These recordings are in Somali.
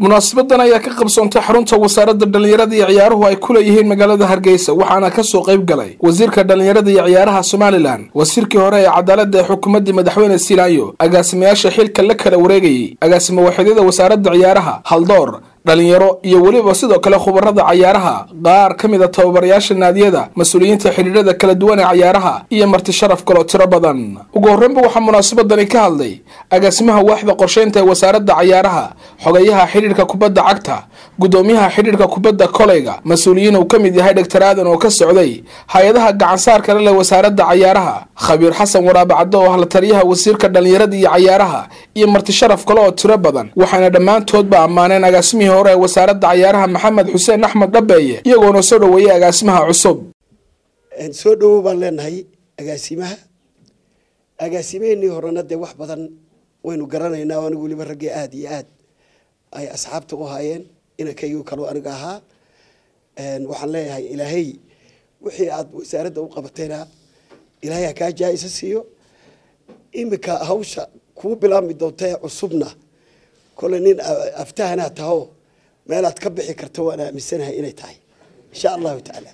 munaasabadan ayaa ka qabsoontay xarunta wasaaradda dhallinyarada iyo ciyaaruhu ay ku leeyihiin magaalada hargeysa waxaana kasoo qayb galay wasiirka dhallinyarada iyo ciyaaraha somalilan wasiirkii hore ee cadaaladda ee xukuumaddii madaxweyne silaayo agaasimayaasha xilka la kala wareegayay agaasimo waaxidyada wasaaradda ciyaaraha haldoor dhalinyaro iyo weliba sidoo kale khubarada cayaaraha qaar ka mid a tababarayaasha naadiyada mas-uuliyiinta xidhiidhada kala duwan ee cayaaraha iyo marti sharaf kaloo tiro badan ugu horreynba waxaa munaasabadani ka hadlay agaasimaha waaxda qorsheynta ee wasaaradda cayaaraha xogayaha xidhiidhka kubadda cagta guddoomiyaha xidhiidhka kubadda koleyga mas-uuliyiin uu ka mid yahay dhegtar aadan oo ka socday hay-adaha gacansaarka le leh wasaaradda cayaaraha khabiir xasan waraabe caddo oo ahla taliyaha wasiirka dhallinyarada iyo cayaaraha iyo marti sharaf kale oo tiro badan waxaana dhammaantoodba ammaaneen agaasimihii hore ee wasaaradda cayaaraha maxamed xuseen axmed dhabeeye iyagoona soo dhoweeyey agaasimaha cusub soo dhowow baan leenahay agaasimaha agaasimaheenii horena dee wax badan waynu garanaynaa o anigu weliba raggii aada iyo aad ay asxaabta u haayeen inankaygu kaloo aniga ahaa waxaan leeyahay ilaahay wixii aada wasaaradda u qabatayna ilaahay ha kaa jaa-isa siiyo iminka hawsha kuu bilaabmi doonta ee cusubna kole nin aftahanaa taho meelaad ka bixi karta waan aaminsanahay inay tahay insha allahu tacaala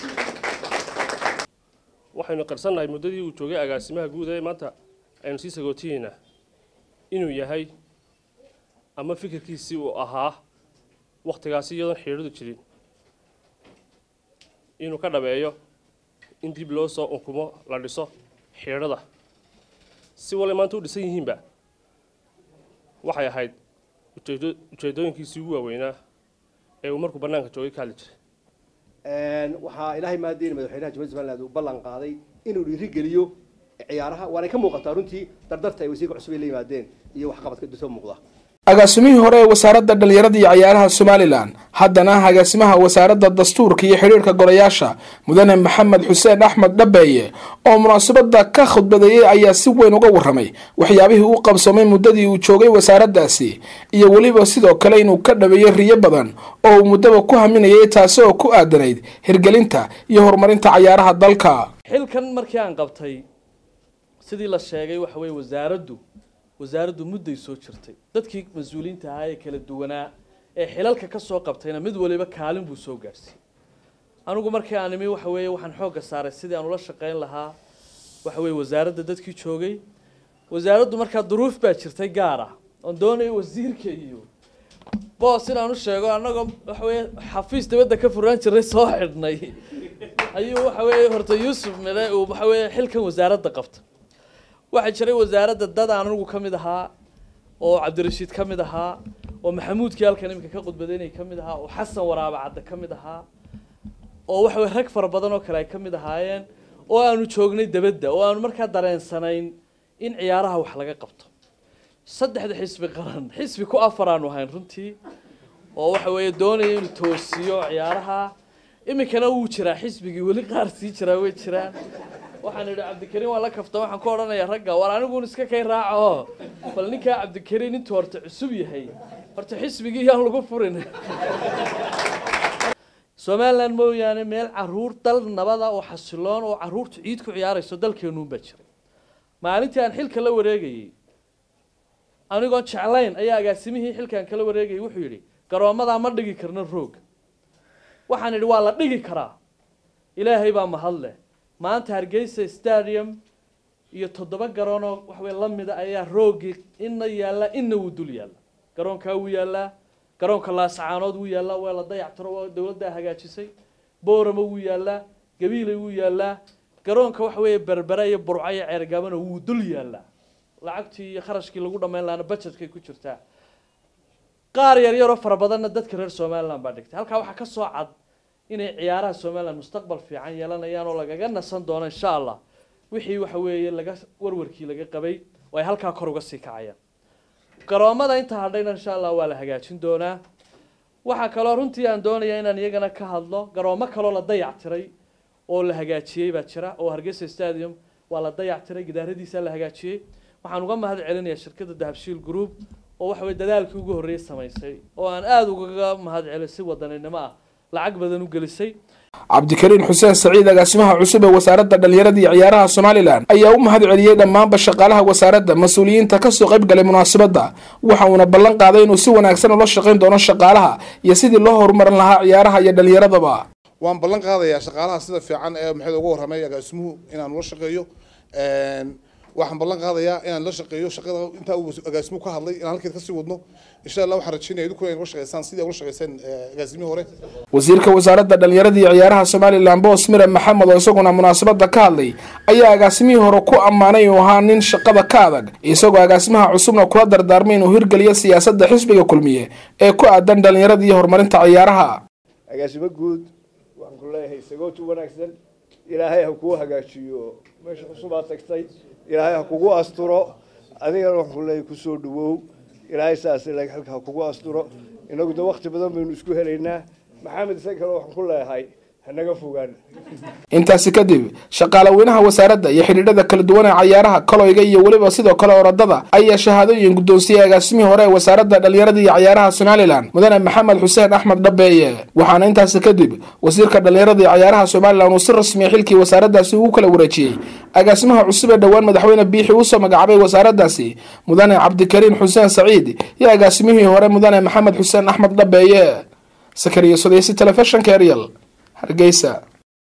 waxaynu qarsannahay muddadii uu joogay agaasimaha guud ee maanta aynu sii sagootiyeynaa inuu yahay ama fikirkiisii uu ahaa wakhtigaasi iyadoon xidhiidhadu jirin inuu ka dhabeeyo in dib loo soo unkumo la dhiso xidhiidhada si wale maanta u dhisan yihiinba waxay ahayd ujeedo ujeedooyinkiisii ugu waaweynaa ee uu markuu bannaanka joogay ka hadli jiray waxaa ilaahay maadeyna madaxweynaha jamhuiyadda somaliland uu ballan qaaday inuu dhiirigeliyo ciyaaraha waanay ka muuqataa runtii dardarta ay wasiirka cusub ay la yimaadeen iyo waxqabadka soo muuqda agaasimihii hore ee wasaaradda dhallinyarada iyo cayaaraha somalilan haddana ah agaasimaha wasaaradda dastuurka iyo xidhiirhka golayaasha mudane maxamed xuseen axmed dhabeeye oo munaasabada ka khudbadeeyey ayaa si weyn uga warramay waxyaabihii uu qabsoomay muddadii uu joogay wasaaraddaasi iyo weliba sidoo kale inuu ka dhabeeyey riyo badan oo uu muddaba ku haminayay taasi oo ku aadanayd hirgelinta iyo horumarinta cayaaraha dalka xilkan markii aan qabtay sidii la sheegay waxa weye wasaaraddu wasaaraddu mudday soo jirtay dadkii mas-uuliyiinta ahaa ee kala duwanaa ee xilalka ka soo qabtayna mid waliba kaalin buu soo gaadhsiiyey anigu markii aan imi waxa weeye waxaan xoogga saaray sidii aan ula shaqayn lahaa waxa weye wasaaradda dadkii joogay wasaaraddu markaa duruuf baa jirtay gaar ah oon doonaya wasiirka iyo boos inaan u sheego annagoo waxa weye xafiis dabadda ka furaan jiray soo xidhnay ayuu waxa weeye horta yuusuf mile uu waxa weeye xilkan wasaaradda qabta waxaa jiray wasaaradda dad aan anigu ka mid ahaa oo cabdirashiid ka mid ahaa oo maxamuudkii halkan iminka ka qudbadeynay ka mid ahaa oo xasan waraaba cadde ka mid ahaa oo waxa weye rag fara badan oo kale ay ka mid ahaayeen oo aanu joognay dabadda oo aanu markaa dareensanayn in ciyaaraha wax laga qabto saddexda xisbi qaran xisbi ku afar aanu ahayn runtii oo waxa weeye doonaya inuu toosiyo ciyaaraha iminkana wuu jiraa xisbigii weli qaar sii jiraa way jiraan waxaan idhi cabdikariin waa la kafta waxaan ku odhanayaa ragga war aniguun iska kay raaco bal ninkaa cabdikariin intuu horta cusub yahay horta xisbigii yaan lagu furin somaliland mooyaane meel caruur dal nabada oo xasiloon oo caruurtu ciid ku ciyaarayso dalkeenuun baa jiray maalintii aan xilka la wareegayey anigoon jeclayn ayaa agaasimihii xilkaan kala wareegayay wuxuu yidhi garoomadaa ma dhigi karno roog waxaan idhi waa la dhigi karaa ilaahay baa mahad leh maanta hargeysa stadium iyo toddoba garoonoo waxawey la mida ayaa roogii ina yaallaa ina wuu dul yaalla garoonkaa wuu yaallaa garoonka laasacaanood wuu yaallaa waa la dayactiro oo dowladdaa hagaajisay boorama wuu yaallaa gabiilay wuu yaallaa garoonka waxa weeye berbera iyo burco iyo ceergaabana wuu dul yaallaa lacagtii iyo kharashkii lagu dhammayn lahaana budgetkay ku jirtaa qaar yar yaroo fara badanna dadka reer somaliland baa dhigtay halkaa waxaa ka soo cad inay ciyaaraha somaliland mustaqbal fiican yeelanayaan oo lagaga nasan doono insha allah wixii waxa weeye laga warwarkii laga qabay oo ay halkaa kor uga sii kacayaan garoomada inta hadhayna insha allah waa la hagaajin doonaa waxaa kaloo runtii aan doonayaa inaan iyagana ka hadlo garoomo kaloo la dayactiray oo la hagaajiyey baa jira oo hargeysa stadium waa la dayactiray gidaaradiisa la hagaajiyey waxaan uga mahad celinayaa shirkadda dahabshiil group oo waxa weye dadaalkii ugu horreeyey samaysay oo aan aada ugaga mahad celin si wadaninimo ah lacag badan u gelisay cabdikariin xuseen saciid agaasimaha cusub ee wasaaradda dhallinyarada iyo ciyaaraha somalilan ayaa u mahad celiyey dhammaanba shaqaalaha wasaaradda mas-uuliyiinta kasoo qayb galay munaasabadda waxa uuna ballan qaaday inuu si wanaagsan ula shaqayn doono shaqaalaha iyo sidii loo horumarin lahaa ciyaaraha iyo dhallinyaradaba waan ballan qaadayaa shaqaalaha sida fiican ee maxayd ugu warramay agaasimuhu inaan ula shaqeeyo waxaan ballan qaadayaa inaan la shaqeeyo shaqada intaa uu agaasimuhu ka hadlay inaan halkeed kasii wadno insha allah waxaan rajeynaya idinkuna inay ula shaqeysaan sidii ula shaqeyseen agaasimihii hore wasiirka wasaaradda dhallinyarada iyo ciyaaraha somalilan boos mire maxamed oo isaguna munaasabadda ka hadlay ayaa agaasimihii hore ku ammaanay inuu ahaa nin shaqada ka adag isagoo agaasimaha cusubna kula dardaarmay inuu hirgeliyo siyaasadda xisbiga kulmiye ee ku aadan dhallinyarada iyo horumarinta ciyaaraha agaasimo guud waxaan ku leeyahay sagooti wanaagsan ilaahay ha kuu hagaajiyo meesha cusubaad tagtay ilaahay ha kugu asturo adigana waxaan ku leeyahay kusoo dhawow ilaahay saas ilaahay xilka ha kugu asturo inagu de wakti badan baynu isku helaynaa maxamed isaga kale waxaan ku leeyahay hanaga fogaan intaasi kadib shaqaalaweynaha wasaaradda iyo xidhiidhada kala duwan ee cayaaraha kaloyga iyo weliba sidoo kale orodada ayaa shahaadooyin guddoonsiiyey agaasimihii hore ee wasaaradda dhallinyarada iyo ciyaaraha somalilan mudane maxamed xuseen axmed dhabeeye waxaana intaasi kadib wasiirka dhallinyarada iyo ciyaaraha somalilan uu si rasmiya xilkii wasaaraddaasi ugu kala wareejiyey agaasimaha cusub ee dhowaan madaxweyne biixi uusoo magacaabay wasaaraddaasi mudane cabdikariin xuseen saciid iyo agaasimihii hore mudane maxamed xuseen axmed dhabeeye sakariya sodeysi telefishinka eryal hargeysa